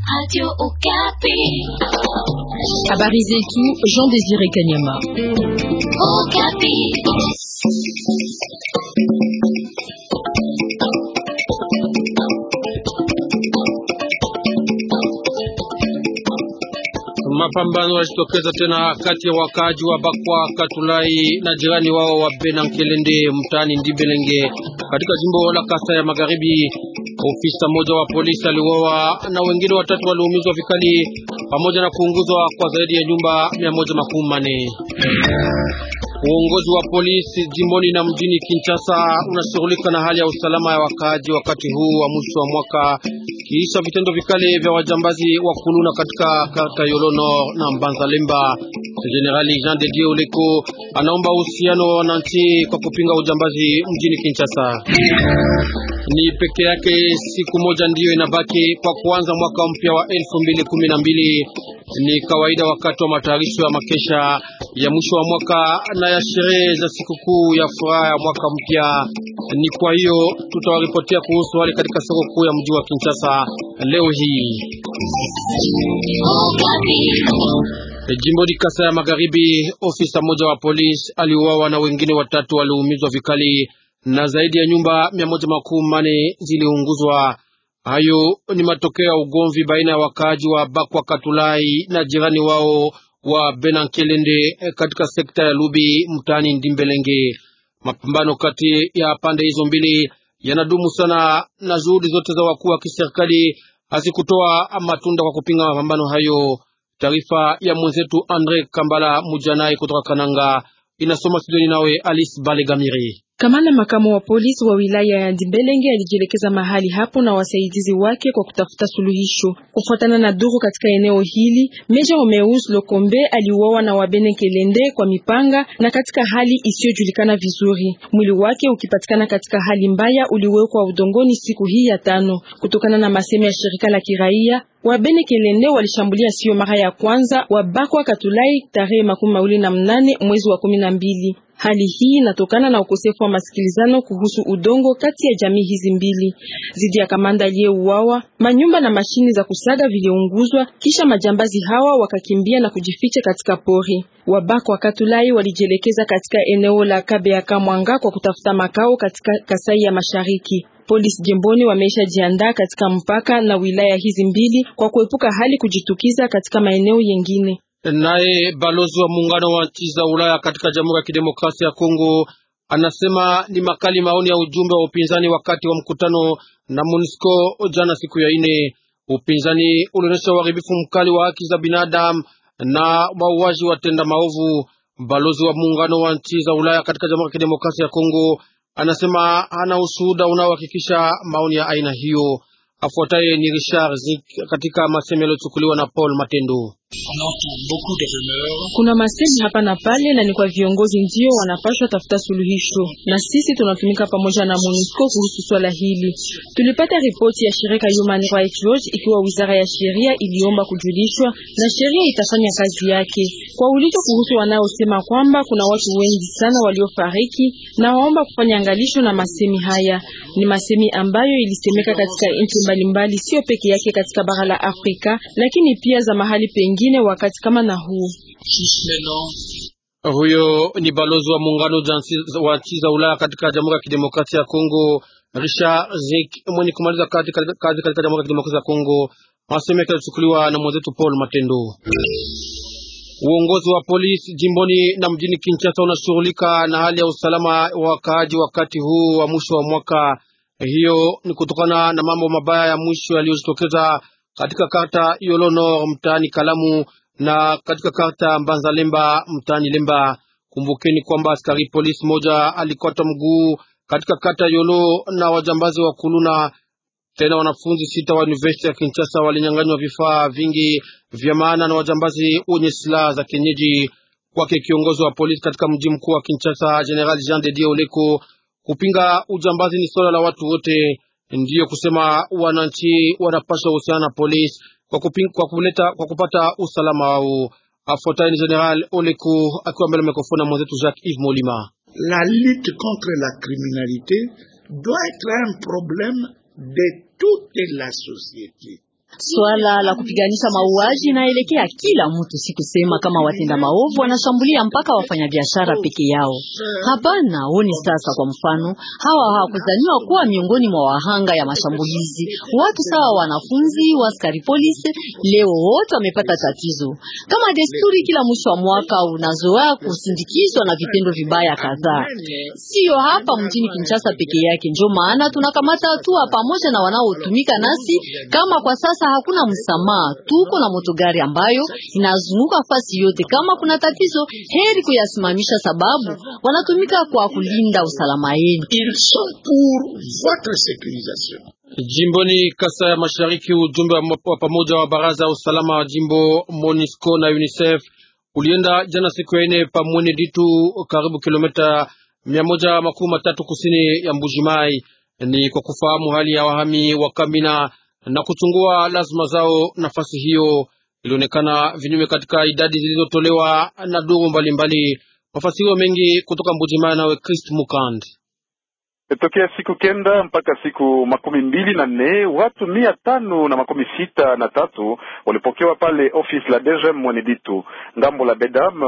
Habari zetu Jean Désiré Kanyama. Mapambano yalitokeza tena kati ya wakaaji wa Bakwa Katulai na jirani wao wa Benankelende mtaani Ndibelenge katika jimbo la Kasai ya Magharibi. Ofisa mmoja wa polisi aliuawa na wengine watatu waliumizwa vikali pamoja na kuunguzwa kwa zaidi ya nyumba mia moja makumi manne. Uongozi wa polisi jimboni na mjini Kinshasa unashughulika na hali ya usalama ya wakaaji wakati huu wa mwisho wa mwaka kisha vitendo vikali vya wajambazi wa kuluna katika kata Yolono na Mbanzalemba. Generali Jean de Dieu Oleko anaomba uhusiano wa wananchi kwa kupinga ujambazi mjini Kinshasa. Ni peke yake siku moja ndiyo inabaki kwa kuanza mwaka mpya wa elfu mbili kumi na mbili. Ni kawaida wakati wa matayarisho ya makesha ya mwisho wa mwaka na ya sherehe za sikukuu ya furaha ya mwaka mpya. Ni kwa hiyo tutawaripotia kuhusu hali katika soko kuu ya mji wa Kinshasa leo hii. Jimboni Kasai ya Magharibi, ofisa mmoja wa polisi aliuawa na wengine watatu waliumizwa vikali na zaidi ya nyumba mia moja makumi mane ziliunguzwa. Hayo ni matokeo ya ugomvi baina ya wakaaji wa Bakwa Katulai na jirani wao wa Benankelende katika sekta ya Lubi mtaani Ndimbelenge. Mapambano kati ya pande hizo mbili yanadumu sana na juhudi zote za wakuu wa kiserikali hazikutoa matunda kwa kupinga mapambano hayo. Taarifa ya mwenzetu Andre Kambala Mujanai kutoka Kananga inasoma studioni nawe Alice Balegamiri. Kamanda makamu wa polisi wa wilaya ya Ndibelenge alijielekeza mahali hapo na wasaidizi wake kwa kutafuta suluhisho. Kufuatana na duru katika eneo hili, Meja Omeus Lokombe aliuawa na Wabene Kelende kwa mipanga na katika hali isiyojulikana vizuri. Mwili wake ukipatikana katika hali mbaya, uliwekwa udongoni siku hii ya tano. Kutokana na masemo ya shirika la kiraia, Wabene Kelende walishambulia sio mara ya kwanza Wabakwa Katulai tarehe makumi mawili na mnane mwezi wa kumi na mbili. Hali hii inatokana na ukosefu wa masikilizano kuhusu udongo kati ya jamii hizi mbili. Zidi ya kamanda aliyeuawa, manyumba na mashini za kusaga viliunguzwa, kisha majambazi hawa wakakimbia na kujificha katika pori. Wabako wa Katulai walijielekeza katika eneo la Kabeaka Mwanga kwa kutafuta makao katika Kasai ya Mashariki. Polisi jimboni wameisha jiandaa katika mpaka na wilaya hizi mbili kwa kuepuka hali kujitukiza katika maeneo yengine. Naye balozi wa muungano wa nchi za Ulaya katika Jamhuri ya Kidemokrasia ya Kongo anasema ni makali maoni ya ujumbe wa upinzani wakati wa mkutano na MONUSCO jana siku ya ine. Upinzani ulionyesha uharibifu mkali wa haki za binadamu na mauaji watenda maovu. Balozi wa muungano wa nchi za Ulaya katika Jamhuri ya Kidemokrasia ya Kongo anasema hana ushuhuda unaohakikisha maoni ya aina hiyo. Afuataye ni Richard Zik katika masemo yaliyochukuliwa na Paul Matendo. Kuna masemi hapa na pale, na ni kwa viongozi ndio wanapaswa tafuta suluhisho, na sisi tunatumika pamoja na MONUSCO kuhusu swala hili. Tulipata ripoti ya shirika Human Rights Watch ikiwa wizara ya sheria iliomba kujulishwa na sheria itafanya kazi yake. Kwa ulicho kuhusu wanaosema kwamba kuna watu wengi sana waliofariki, na waomba kufanya angalisho na masemi haya. Ni masemi ambayo ilisemeka katika nchi mbalimbali, sio peke yake katika bara la Afrika, lakini pia za mahali pengine wakati kama na huu. Huyo ni balozi wa muungano wa nchi za Ulaya katika Jamhuri ya Kidemokrasia ya Kongo, Richard Zik, mwenye kumaliza kazi katika Jamhuri ya Kidemokrasia ya Kongo. Maseme yake yalichukuliwa na mwenzetu Paul Matendo. Uongozi wa polisi jimboni na mjini Kinshasa unashughulika na hali ya usalama wa wakaaji wakati huu wa mwisho wa mwaka. Hiyo ni kutokana na mambo mabaya ya mwisho yaliyojitokeza katika karta Yolono mtaani Kalamu na katika karta Mbanzalemba mtaani Lemba. Kumbukeni kwamba askari polisi moja alikata mguu katika kata Yolo na wajambazi wa kuluna. Tena wanafunzi sita wa university ya Kinshasa walinyang'anywa vifaa vingi vya maana na wajambazi wenye silaha za kienyeji. Kwake kiongozi wa polisi katika mji mkuu wa Kinshasa, General Jean de Dieu Oleko, kupinga ujambazi ni swala la watu wote. Ndiyo kusema wananchi wanapaswa uhusiana na polisi kwa, kwa, kuleta, kwa kupata usalama wao. Afuatayo ni General Oleku akiwa mbele mikrofoni na mwenzetu Jacques Yves Molima. La lutte contre la criminalité doit être un problème de toute la société. Swala la kupiganisha mauaji inaelekea kila mtu, si kusema kama watenda maovu wanashambulia mpaka wafanyabiashara peke yao. Hapana, oni sasa, kwa mfano, hawa hawakuzaniwa kuwa miongoni mwa wahanga ya mashambulizi. Watu sawa wanafunzi, waskari polisi, leo wote wamepata tatizo. Kama desturi, kila mwisho wa mwaka unazoea kusindikizwa na vitendo vibaya kadhaa, sio hapa mjini Kinshasa peke yake. Ndio maana tunakamata hatua pamoja na wanaotumika nasi. Kama kwa sasa hakuna msamaha, tuko na motogari ambayo inazunguka fasi yote. Kama kuna tatizo, heri kuyasimamisha, sababu wanatumika kwa kulinda usalama yenu. Ils sont pour votre sécurisation. Jimboni Kasai ya Mashariki, ujumbe wa pamoja wa baraza ya usalama wa jimbo MONUSCO na UNICEF ulienda jana siku ya ine pa Mwene Ditu, karibu kilomita mia moja makumi matatu kusini ya Mbujimai, ni kwa kufahamu hali ya wahami wa Kamina na kuchungua lazima zao. Nafasi hiyo ilionekana vinyume katika idadi zilizotolewa na duru mbalimbali. Mafasirio mengi kutoka Mbujimai, nawe Christ Mukand. Tokea siku kenda mpaka siku makumi mbili na nne watu mia tano na makumi sita na tatu walipokewa pale ofisi la DGM Mweneditu. Ngambo la Bedam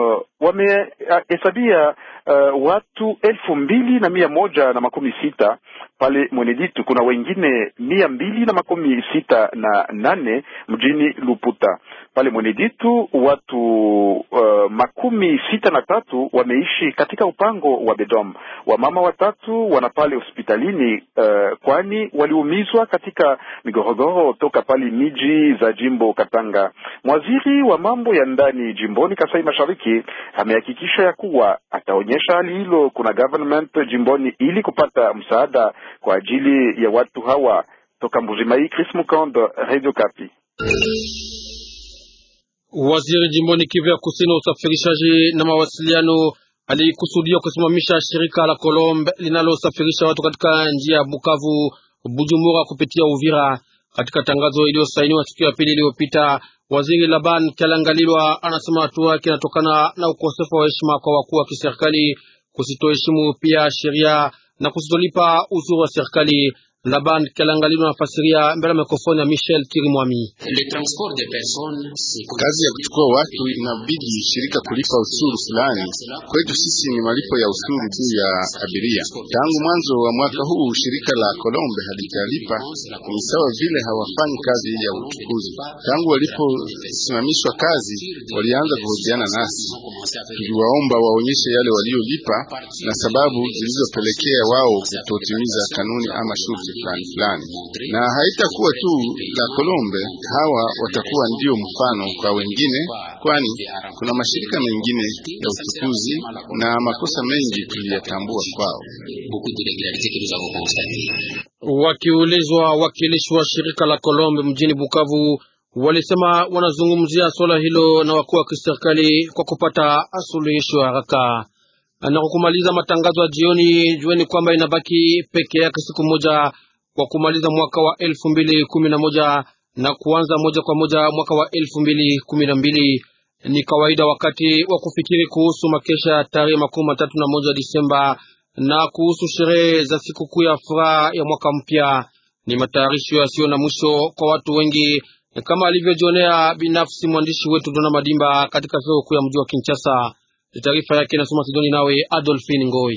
wamehesabia uh, watu elfu mbili na mia moja na makumi sita pale Mweneditu. Kuna wengine mia mbili na makumi sita na nane mjini Luputa. Pale Mweneditu watu uh, makumi sita na tatu wameishi katika upango wa Bedom. Wamama watatu wana pale hospitalini uh, kwani waliumizwa katika migorogoro toka pale miji za jimbo Katanga. Mwaziri wa mambo ya ndani jimboni Kasai Mashariki amehakikisha ya kuwa ataonyesha hali hilo kuna government jimboni ili kupata msaada kwa ajili ya watu hawa. Toka Mbujimai, Chris Mukondo, Radio Kapi. Waziri jimboni Kivu ya Kusini wa usafirishaji na mawasiliano alikusudia kusimamisha shirika la Colombe linalosafirisha watu katika njia ya Bukavu Bujumbura kupitia Uvira. Katika tangazo iliyosainiwa siku ya pili iliyopita, waziri Laban Kyalangalilwa anasema hatua yake inatokana na ukosefu wa heshima kwa wakuu wa kiserikali, kusitoheshimu pia sheria na kusitolipa ushuru wa serikali. Laban Kyalangalilwa anafasiria mbele ya mikrofoni ya Michel Kirimwami. Kazi ya kuchukua watu inabidi shirika kulipa ushuru fulani. Kwetu sisi ni malipo ya ushuru juu ya abiria. Tangu mwanzo wa mwaka huu shirika la Colombe halijalipa, ni sawa vile hawafanyi kazi ya uchukuzi. Tangu waliposimamishwa kazi, walianza kuhojiana nasi. Tuliwaomba waonyeshe yale waliolipa na sababu zilizopelekea wao kutotimiza kanuni ama shurti fulani fulani, na haitakuwa tu la Colombe. Hawa watakuwa ndio mfano kwa wengine, kwani kuna mashirika mengine ya uchukuzi na makosa mengi tuliyatambua kwao. Wakiulizwa, wakilishi wa shirika la Colombe mjini Bukavu walisema wanazungumzia swala hilo na wakuu wa kiserikali kwa kupata suluhisho haraka. Na kwa kumaliza matangazo ya jioni, jueni kwamba inabaki peke yake siku moja kwa kumaliza mwaka wa elfu mbili kumi na moja na kuanza moja kwa moja mwaka wa elfu mbili kumi na mbili. Ni kawaida wakati wa kufikiri kuhusu makesha ya tarehe makumi matatu na moja Disemba na kuhusu sherehe za sikukuu ya furaha ya mwaka mpya. Ni matayarisho yasiyo na mwisho kwa watu wengi, kama alivyojionea binafsi mwandishi wetu Dona Madimba katika soko kuu ya mji wa Kinshasa. Taarifa yake inasoma Sidoni nawe Adolphine Ngoi.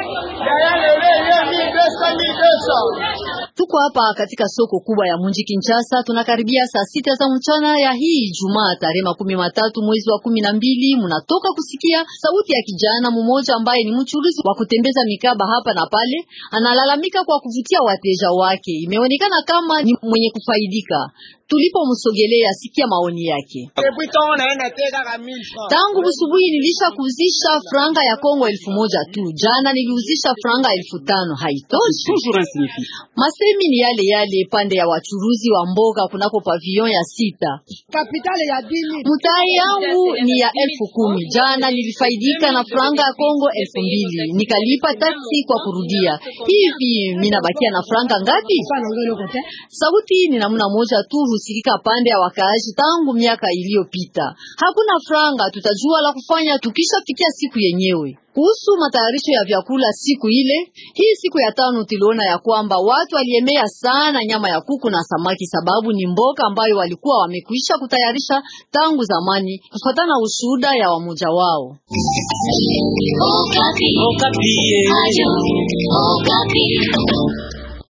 Tuko hapa katika soko kubwa ya mji Kinshasa. Tunakaribia saa sita za mchana ya hii Ijumaa tarehe makumi matatu mwezi wa kumi na mbili. Munatoka kusikia sauti ya kijana mmoja ambaye ni mchuruzi wa kutembeza mikaba hapa na pale, analalamika kwa kuvutia wateja wake. Imeonekana kama ni mwenye kufaidika. Tulipomsogelea sikia maoni yake. Tangu busubuhi nilisha kuzisha franga ya Kongo elfu moja tu. Jana niliuzisha franga elfu tano haitoshi. Masemi ni yale yale pande ya wachuruzi wa mboga kunako pavilion ya sita. Mtai yangu ni ya elfu kumi. Jana nilifaidika na franga ya Kongo elfu mbili nikalipa taksi kwa kurudia. Hivi mina bakia na franga ngapi? Sauti ni namna moja tu kusikika pande ya wakaaji tangu miaka iliyopita. Hakuna franga, tutajua la kufanya tukishafikia siku yenyewe. Kuhusu matayarisho ya vyakula siku ile hii, siku ya tano, tuliona ya kwamba watu waliemea sana nyama ya kuku na samaki, sababu ni mboga ambayo walikuwa wamekwisha kutayarisha tangu zamani, kufuatana na ushuhuda ya wamoja wao. Okapi. Okapi.